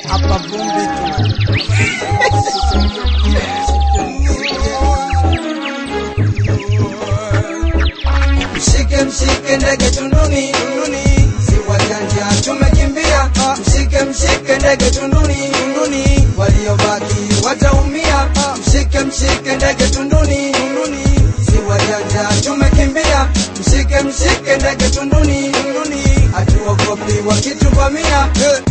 hapa vumbi tu. Mshike mshike ndege tunduni tunduni, si wajanja tumekimbia. Mshike mshike ndege tunduni tunduni, waliobaki wataumia. Mshike mshike ndege tunduni tunduni, si wajanja tumekimbia. Mshike mshike ndege tunduni tunduni, hatuogopi wakituvamia.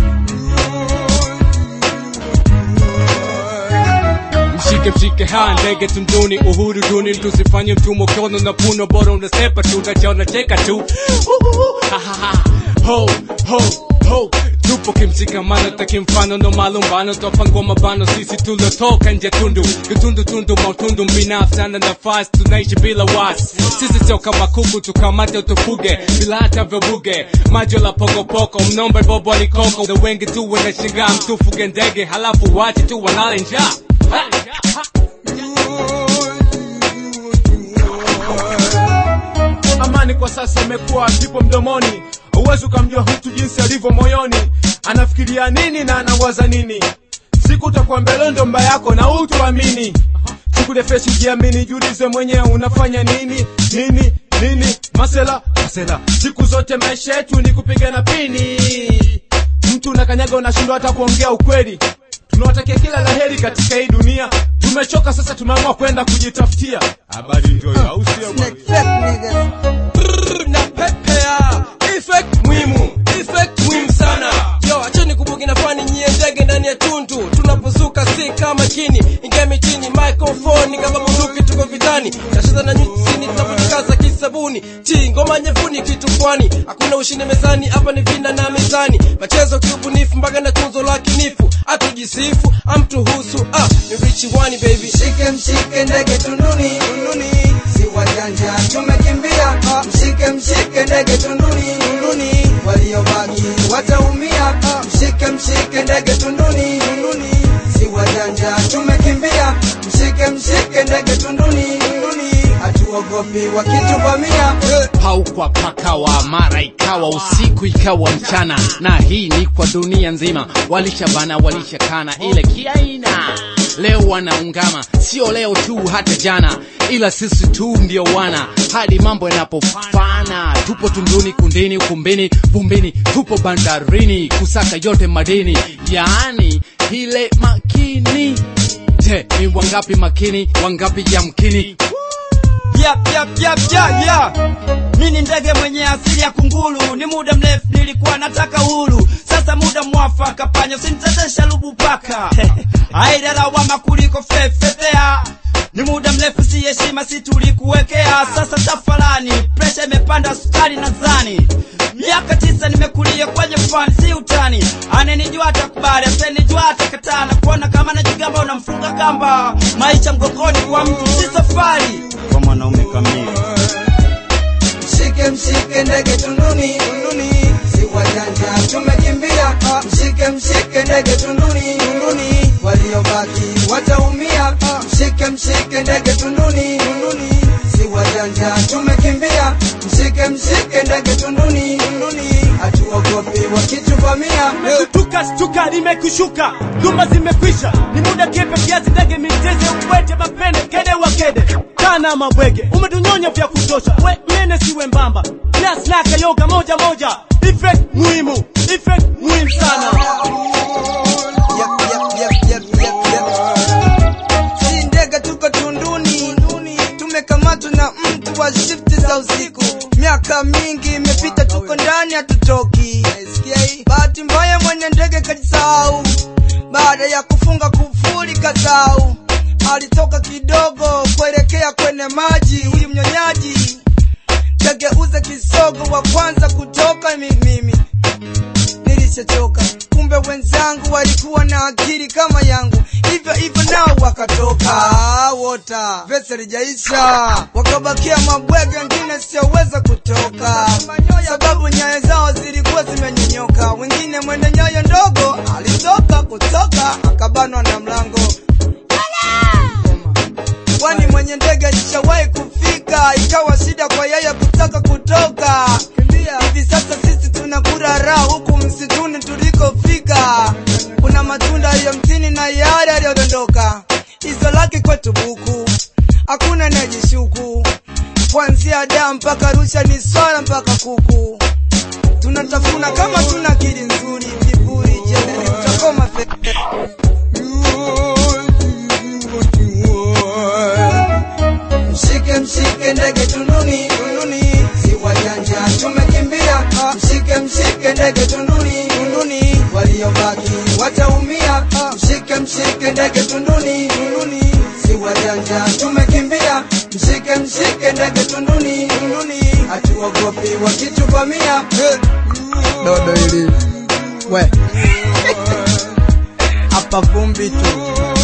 mshike mshike ha ndege tunduni uhuru duni tusifanye mtumwa kono na puno bora unasepa tu nachaona cheka tu Uhuhu, ha, ha, ha. ho ho ho tupo kimshikamano takimfano no malumbano topango mabano sisi tulotoka nje tundu kitundu tundu mautundu binafsi ana nafasi tunaishi bila wasi sisi sio kama kuku tukamate tufuge bila hata vuruge majo la pokopoko mnombe bobo alikoko na wengi tu wanashangaa mtufuge ndege halafu wache tu walale njaa Ha! amani kwa sasa imekuwa kipo mdomoni huwezi ukamjua mtu jinsi alivyo moyoni anafikiria nini na anawaza nini siku utakuwa mbele ndo mba yako na utuamini siku defeshi jiamini jiulize mwenyewe unafanya nini nini nini masela masela siku zote maisha yetu ni kupigana pini mtu unakanyaga unashindwa hata kuongea ukweli tunawatakia kila laheri katika hii dunia tumechoka sasa tumeamua kwenda kujitafutia habari ndio hiyo, au sio bwana? Snake fake niggas. na pepea effect muhimu effect muhimu sana yo acheni kubugi na fani nyie ndege ndani ya tundu tunapozuka si kama kini ingia mitini microphone kama bunduki tuko vitani tasheza na nyusini tunapojikaza kisabuni ti ngoma nyevuni kitu kwani hakuna ushindi mezani hapa ni vina na mezani machezo kiubunifu mpaka na tunzo la kinifu atujisifu amtuhusu ah ni richi wani baby Mshike mshike ndege tunduni tunduni, si wajanja tumekimbia. Mshike mshike ndege tunduni tunduni, waliobaki wataumia. Mshike mshike ndege tunduni tunduni, si wajanja tumekimbia. Mshike mshike ndege tunduni tunduni, hatuogopi wakituvamia. paukwa pakawa mara ikawa usiku ikawa mchana na hii ni kwa dunia nzima walishabana walishakana ile kiaina leo wanaungama sio leo tu hata jana ila sisi tu ndio wana hadi mambo yanapofana tupo tunduni kundini ukumbini vumbini tupo bandarini kusaka yote madini yaani ile makini je ni wangapi makini wangapi yamkini Yap, yap, yap, yap, yap. Mi ni ndege mwenye asili ya kunguru, ni muda mrefu nilikuwa nataka uhuru, sasa muda mwafaka, panya usinitetesha lubu paka aida lawama kuliko fefefea ni muda mrefu si heshima si tulikuwekea, sasa tafalani, presha imepanda sukari nadhani miaka tisa nimekulia kwenye fani, si utani. Anenijua atakubali, asenijua atakataa, na kuona kama najigamba unamfunga kamba. Maisha mgongoni kwa mtu si safari kwa mwanaume kamili. Mshike mshike ndege tunduni tunduni, si wajanja tumekimbia. Mshike mshike ndege tunduni tunduni, waliobaki wataumia. Mshike mshike ndege tunduni tunduni, si wajanja tumekimbia. Mshike mshike ndege tunduni tunduni, hatuogopi wakituvamia. tuka stuka limekushuka dhuma zimekwisha ni muda kepe kiasi ndege miteze uwete mapende kede wa kede kana mabwege umetunyonya vya kutosha we mene siwe mbamba nasnaka yoga moja moja effect muhimu effect muhimu sana Yep, yep, yep, yep, yep, yep. Si ndege tuko tunduni, tumekamatwa na mtu wa shifti za usiku. Miaka mingi imepita, tuko ndani hatutoki. Bahati mbaya mwenye ndege kajisahau, baada ya kufunga kufuli kasau. Alitoka kidogo kuelekea kwenye maji, huyu mnyonyaji kageuza kisogo, wa kwanza kutoka ni mimi nilishachoka. Kumbe wenzangu walikuwa na akili kama yangu, hivyo hivyo nao wakatoka wota. Vesa lijaisha, wakabakia mabwege, wengine sioweza kutoka, sababu nyayo zao zilikuwa zimenyonyoka. Wengine mwende nyayo ndogo alitoka kutoka, akabanwa na mlango kwani mwenye ndege alishawahi kufika, ikawa shida kwa yeye kutaka kutoka. Hivi sasa sisi tunakula raha huku msituni tulikofika, kuna na matunda aliyo mtini na yale aliyodondoka iso lake kwetu buku hakuna najishuku kuanzia Adamu mpaka Arusha ni swala mpaka kuku tunatafuna kama tuna akili nzuri kiburi jeuri utakoma fe Mshike mshike ndege tunduni tunduni, si wajanja tumekimbia. Mshike mshike ndege tunduni tunduni, waliobaki wataumia. Mshike mshike ndege tunduni tunduni, si wajanja tumekimbia. Mshike mshike ndege tunduni tunduni, hatuogopi wakituvamia. Dodo hili we hapa vumbi tu